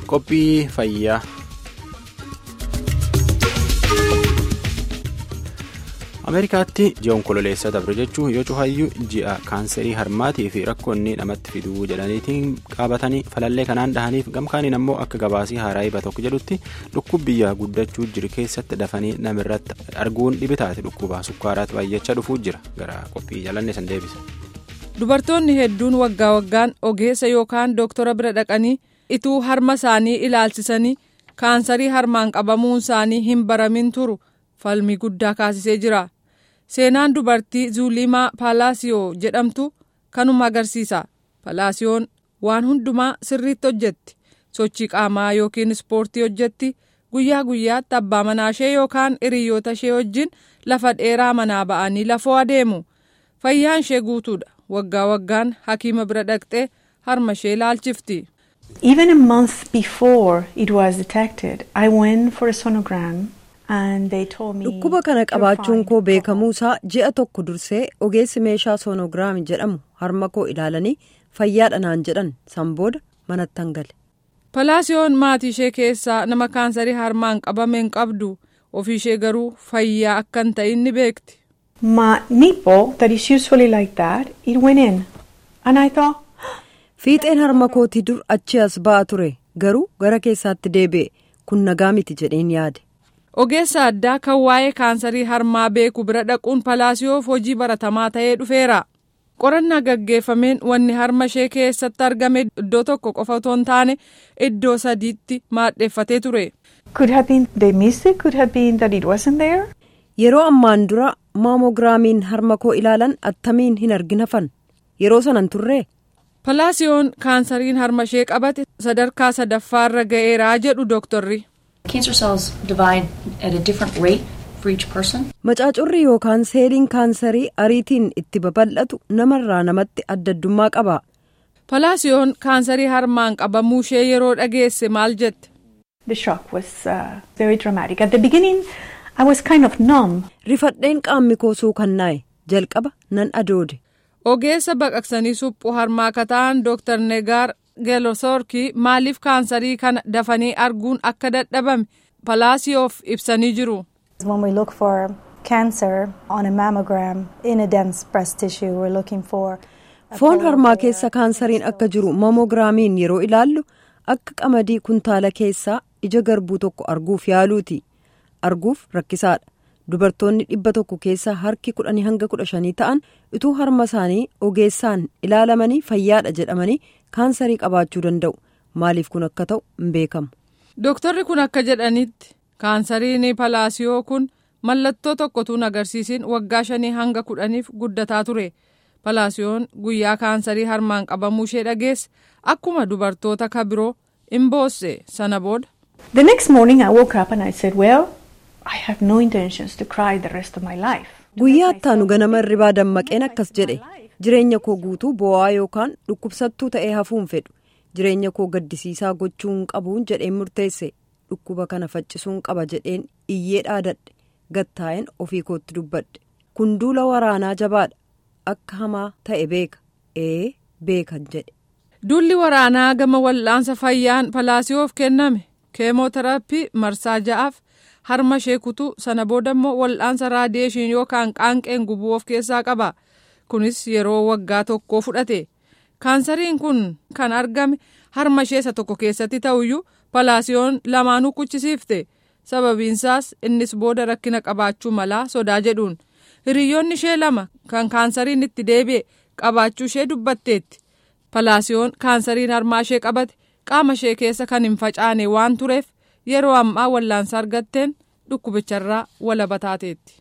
qophii fayyaa. ameerikaatti ji'a onkololeessaa dabre jechuun yoo cufayyuu ji'a kaanserii harmaatii fi rakkoonni namatti fiduu jedhaniitiin qabatanii falallee kanaan dhahaniif gamkaaniin ammoo akka gabaasii haaraa iba tokko jedhutti dhukkub biyya guddachuu jiru keessatti dafanii namirratti arguun dhibitaati dhukkuba sukkaaraatti baay'achaa dhufuu jira gara qophii jalanne san deebisa. dubartoonni hedduun waggaa waggaan ogeessa yookaan dooktora bira dhaqanii ituu harma isaanii ilaalchisanii kaansarii harmaan qabamuun isaanii hin baramin turu. falmii guddaa kaasisee jira seenaan dubartii zuulimaa paalaasiyoo jedhamtu kanuma agarsiisa paalaasiyoon waan hundumaa sirriitti hojjetti sochii qaamaa yookiin ispoortii hojjetti guyyaa guyyaatti abbaa manaa ishee yookaan hiriyoota ishee wajjin lafa dheeraa manaa ba'anii lafoo adeemu fayyaan ishee guutuudha waggaa waggaan hakiima bira dhaqxee harma ishee ilaalchifti. Even a month before it was detected, I went for a sonogram. dhukkuba kana qabaachuun koo beekamuusaa ji'a tokko dursee ogeessi meeshaa soonogiraamii jedhamu harma koo ilaalanii fayyaadha naan jedhan san booda manatti hangale. palaasiyoon maatii ishee keessaa nama kaansarii harmaan qabame hin qabdu ofii ishee garuu fayyaa akka hin ta'in ni beekti. My nipple that is usually like that it went in and I thought. fiixeen harma kootii dur achi as ba'aa ture garuu gara keessaatti deebi'e kun nagaa miti jedheen yaade. ogeessa addaa kan waa'ee kaansarii harmaa beeku bira dhaquun palaasiyoof hojii baratamaa ta'ee dhufeera qorannaa gaggeeffameen wanni harma ishee keessatti argame iddoo tokko qofa otoo hin taane iddoo sadiitti maadheeffatee ture. yeroo ammaan dura maamogiraamiin harma koo ilaalan attamiin hin argin hafan yeroo sanan turree. palaasiyoon kaansariin harma ishee qabate sadarkaa sadaffaarra ga'eeraa jedhu dooktorri. Cancer cells divide at a different rate for each person. Macaacurri yookaan seeliin kaansarii ariitiin itti babal'atu namarraa namatti adda addummaa qaba. Palaasiyoon kaansarii harmaan qabamuu ishee yeroo dhageesse maal jette? The shock was uh, very dramatic. At the beginning I was kind of numb. Rifadheen qaamni koo suukannaa'e jalqaba nan adoode. Ogeessa baqaqsanii suphuu harmaa kataan Dr. Negaar geelosorkii maaliif kaansarii kana dafanii arguun akka dadhabame palaasiyoof ibsanii jiru. When we look for cancer on a mammogram in a dense breast tissue we're looking for. Foon harmaa keessa kaansariin akka jiru maamogiraamiin yeroo ilaallu akka qamadii kuntaala keessaa ija garbuu tokko arguuf yaaluuti. Arguuf rakkisaadha. Dubartoonni dhibba tokko keessaa harki kudhanii hanga kudha shanii ta'an utuu harma isaanii ogeessaan ilaalamanii fayyaadha jedhamanii kaansarii qabaachuu danda'u. Maaliif kun akka ta'u hin beekamu. Dooktarri kun akka jedhanitti kaansariin palaasiyoo kun mallattoo tokkotuun agarsiisin waggaa shanii hanga kudhaniif guddataa ture. Palaasiyoon guyyaa kaansarii harmaan qabamuu ishee dhageesse akkuma dubartoota ka biroo hin boosse sana booda. The next morning I woke up and I said, well, I have no intentions to cry the rest of my life. Guyyaa ittaanu ganama irribaa dammaqeen akkas jedhe jireenya koo guutuu boo'aa yookaan dhukkubsattuu ta'ee hafuun fedhu jireenya koo gaddisiisaa gochuu hin qabuun jedheen murteesse dhukkuba kana faccisuun qaba jedheen iyyee dhaadadhe gattaa'een ofii kootti dubbadhe kun duula waraanaa jabaadha akka hamaa ta'e beeka ee beekan jedhe. Duulli waraanaa gama wal'aansa fayyaan palaasiyoof kenname keemooteraappii marsaa ja'aaf. harma ishee kutuu sana booda immoo wal'aansa raadiyeeshin yookaan qaanqeen gubuu of keessaa qaba kunis yeroo waggaa tokkoo fudhate kaansariin kun kan argame harma ishee isa tokko keessatti ta'uyyuu palaasiyoon lamaanuu kuchisiifte sababiinsaas innis booda rakkina qabaachuu malaa sodaa jedhuun hiriyoonni ishee lama kan kaansariin itti deebi'e qabaachuu ishee dubbatteetti palaasiyoon kaansariin harmaa ishee qabate qaama ishee keessa kan hin facaane waan tureef. yeroo ammaa wallaansa argatteen dhukkubicharraa walaba taateetti.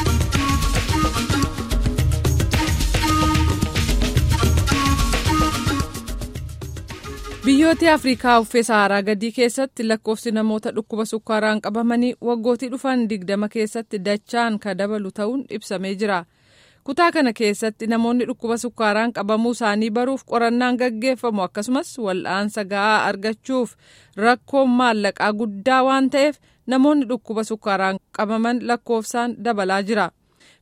biyyoota afrikaa uffee saaraa gadii keessatti lakkoofsi namoota dhukkuba sukkaaraan qabamanii waggootii dhufan digdama keessatti dachaan ka dabalu ta'uun ibsamee jira. kutaa kana keessatti namoonni dhukkuba sukkaaraan qabamuu isaanii baruuf qorannaan gaggeeffamu akkasumas wal'aansa ga'aa argachuuf rakkoon maallaqaa guddaa waan ta'eef namoonni dhukkuba sukkaaraan qabaman lakkoofsaan dabalaa jira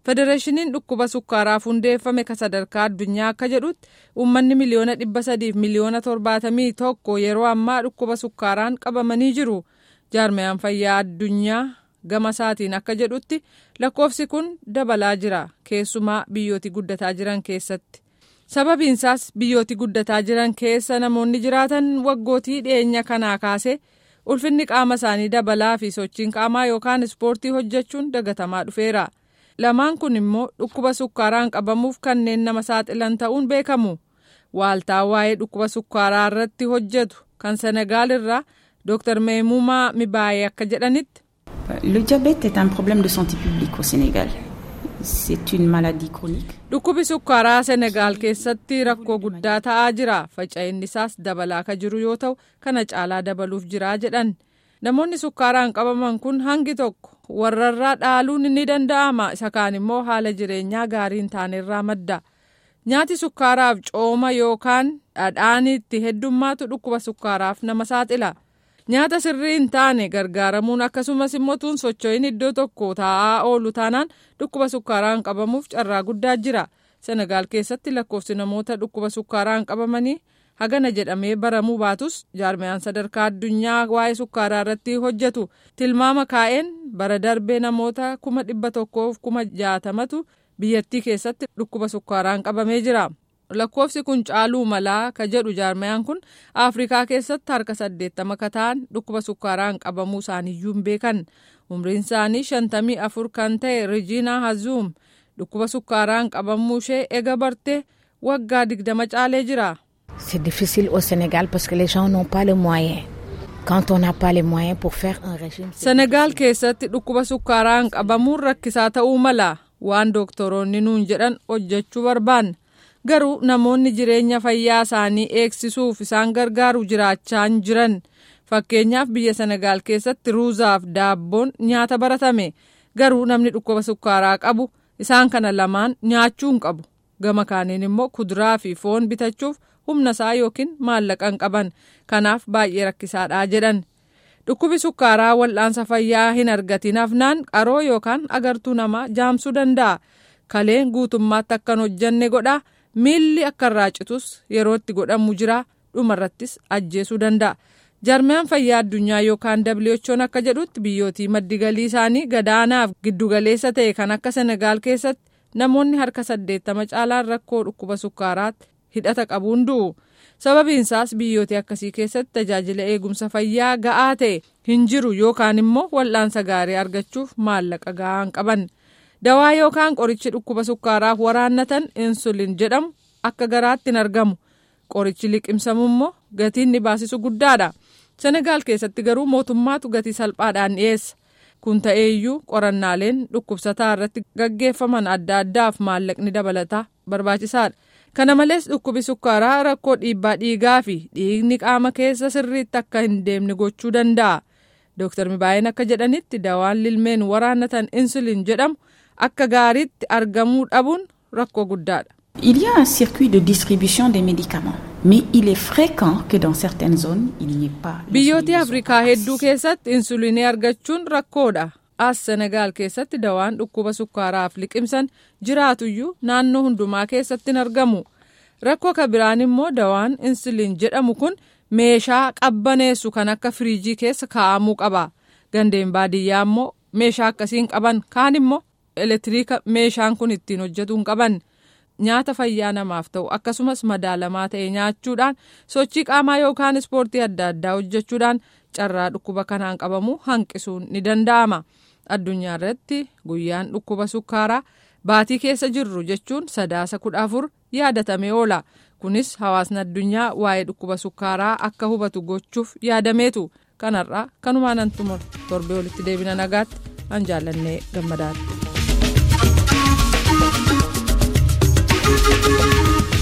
federeeshiniin dhukkuba sukkaaraaf hundeeffame ka sadarkaa addunyaa akka jedhutti uummanni miliyoona dhibba sadiif miliyoona torbaatamii tokko yeroo ammaa dhukkuba sukkaaraan qabamanii jiru jaarmayaan fayyaa addunyaa gama isaatiin akka jedhutti lakkoofsi kun dabalaa jira keessumaa biyyooti guddataa jiran keessatti sababiinsaas biyyooti guddataa jiran keessa namoonni jiraatan waggootii dhiyeenya kanaa kaase ulfinni qaama isaanii dabalaa fi sochiin qaamaa yookaan ispoortii hojjechuun dagatamaa dhufeera. lamaan kun immoo dhukkuba sukkaaraan qabamuuf kanneen nama saaxilan ta'uun beekamu waaltaa waa'ee dhukkuba sukkaaraa irratti hojjetu kan senagaal irraa dr meemumaa mibaayee akka jedhanitti. Le diabète est un problème de santé publique au Sénégal. C'est une maladie chronique. Dhukkubi sukkaaraa Senegaal keessatti rakkoo guddaa ta'aa jira. Faca'inni isaas dabalaa ka jiru yoo ta'u kana caalaa dabaluuf jira jedhan. Namoonni sukkaaraan qabaman kun hangi tokko warrarraa dhaaluun ni danda'ama isa kaan immoo haala jireenyaa gaarii hin taanerraa madda. Nyaati sukkaaraaf cooma yookaan dhadhaan itti heddummaatu dhukkuba sukkaaraaf nama saaxila. Nyaata sirrii hin taane gargaaramuun akkasumas immoo tuun socho'iin iddoo tokko taa'aa oolu taanaan dhukkuba sukkaaraan qabamuuf carraa guddaa jira. Senegaal keessatti lakkoofsi namoota dhukkuba sukkaaraan qabamanii hagana jedhamee baramuu baatus jaarmayaan sadarkaa addunyaa waa'ee sukkaaraa irratti hojjetu tilmaama kaa'een bara darbee namoota kuma dhibba tokkoof kuma jaatamatu biyyattii keessatti dhukkuba sukkaaraan qabamee jira. lakkoofsi kun caaluu malaa ka jedhu jaarmayaan kun afrikaa keessatti harka saddeettama ka ta'an dhukkuba sukkaaraan qabamuu isaaniiyyuu hin beekan umriin isaanii shantamii afur kan ta'e rijiinaa hazuum dhukkuba sukkaaraan qabamuu ishee ega bartee waggaa digdama caalee jira. C'est difficile au Sénégal parce que les gens n'ont pas les moyens. Quand on n'a pas les moyens pour faire un régime. Senegaal keessatti dhukkuba sukkaaraan qabamuun rakkisaa ta'uu mala waan dooktoroonni nuun jedhan hojjechuu barbaanna. garuu namoonni jireenya fayyaa isaanii eegsisuuf isaan gargaaru jiraachaa hin jiran fakkeenyaaf biyya senagaal keessatti ruuzaaf daabboon nyaata baratame garuu namni dhukkuba sukkaaraa qabu isaan kana lamaan nyaachuu hin qabu gama kaaniin immoo kuduraa fi foon bitachuuf humna isaa yookiin maallaqa hin qaban kanaaf baay'ee rakkisaadhaa jedhan dhukkubi sukkaaraa wal'aansa fayyaa hin argatin hafnaan qaroo yookaan agartuu namaa jaamsuu danda'a kaleen guutummaatti akkan hojjanne godha. miilli akka irraa citus yeroo itti godhamu jira dhumarrattis ajjeesuu danda'a jaarmayaan fayyaa addunyaa yookaan who'n akka jedhutti biyyootii maddi galii isaanii gadaanaaf giddugaleessa ta'e kan akka senegaal keessatti namoonni harka saddeettama caalaan rakkoo dhukkuba sukkaaraatti hidhata qabuun du'u sababiinsaas biyyootii akkasii keessatti tajaajila eegumsa fayyaa ga'aa ta'e hin jiru yookaan immoo wal'aansa gaarii argachuuf maallaqa ga'aa hin qaban. dawaa yookaan qorichi dhukkuba sukkaaraaf waraannatan insulin jedhamu akka garaatti hin argamu qorichi liqimsamu immoo gatiin ni baasisu guddaadha senegaal keessatti garuu mootummaatu gatii salphaadhaan dhiyeessa kun ta'eeyyuu qorannaaleen dhukkubsataa irratti gaggeeffaman adda addaaf maallaqni dabalataa barbaachisaadha kana malees dhukkubi sukkaaraa rakkoo dhiibbaa dhiigaa fi dhiigni qaama keessa sirriitti akka hin deemne gochuu danda'a dooktar mibaayeen akka jedhanitti dawaan lilmeen waraannatan insulin jedhamu. akka gaariitti argamuu dhabuun rakkoo guddaadha. Il y a un circuit de distribution des médicaments, mais il est fréquent que dans certaines zones, il n'y ait pas. Biyyoota Afrikaa hedduu keessatti insuliinii argachuun rakkoodha. As Senegaal keessatti dawaan dhukkuba sukkaaraaf liqimsan jiraatuyyuu naannoo hundumaa keessatti hin argamu. Rakkoo ka biraan immoo dawaan insuliin jedhamu kun meeshaa qabbaneessu kan akka firiijii keessa kaa'amuu qaba. Gandeen baadiyyaa immoo meeshaa akkasiin qaban kaan immoo elektiriika meeshaan kun ittiin hojjetuu hin qaban nyaata fayyaa namaaf ta'u akkasumas madaalamaa ta'e nyaachuudhaan sochii qaamaa yookaan ispoortii adda addaa hojjechuudhaan carraa dhukkuba kanaan qabamu hanqisuun ni danda'ama addunyaa irratti guyyaan dhukkuba sukkaaraa baatii keessa jirru jechuun sadaasa kudha afur yaadatamee oola kunis hawaasni addunyaa waa'ee dhukkuba sukkaaraa akka hubatu gochuuf yaadameetu kanarraa kanumaan an xumur torbee walitti deebina nagaatti an jaallannee gammadaadha.